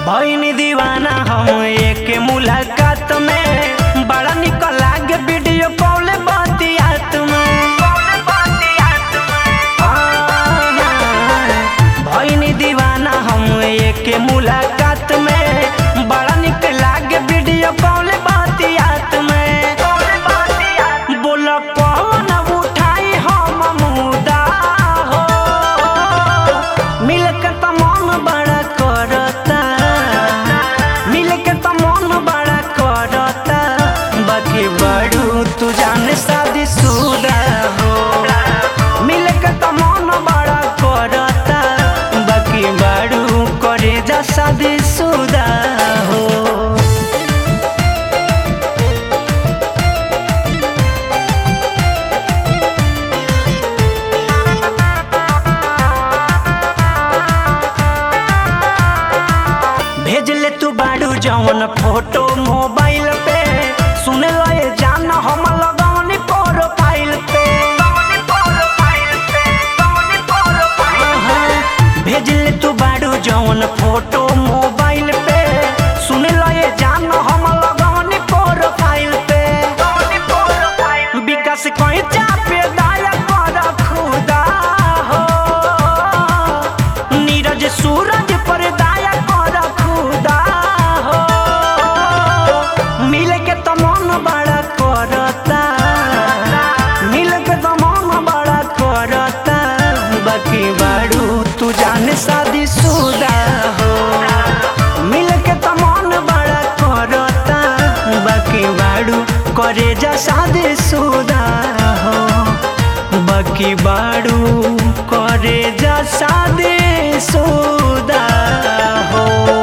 भईनी दीवाना हम एक मुलाकात में बड़ा निक लागे वीडियो कॉल बतियात में भईनी दीवाना हम एक मुलाकात में बड़ा निक लागे वीडियो कॉल बतियात में बोल कौन उठाई हम मुदा हो मिलकर त मन बड़ा करता मिलकर त मन बड़ा करता बाकी बड़ू तू जाने शादी सुदा हो मिलकर त मन बड़ा करता बाकी बड़ू करे जा शादी सुदा हो भेज ले तू बाड़ू जवन फोटो मोबाइल पे सुन लो ये जान हम लगवनी प्रोफाइल पे हाँ, भेज ले तू बाड़ू जवन फोटो मोबाइल पे सुन लो ये जान हम लगवनी प्रोफाइल पे विकास कोई चापे दाया कर खुदा हो नीरज सूरज पर दाया कर खुदा हो मिल के तो मन बड़ा करता मिल के तो मन बड़ा करता बाकी बाड़ू तू जाने शादी सुदा हो मिल के तो मन बड़ा करता बाकी बाड़ू करे जा शादी सुदा हो बाकी बाड़ू करे जा शादी सुदा हो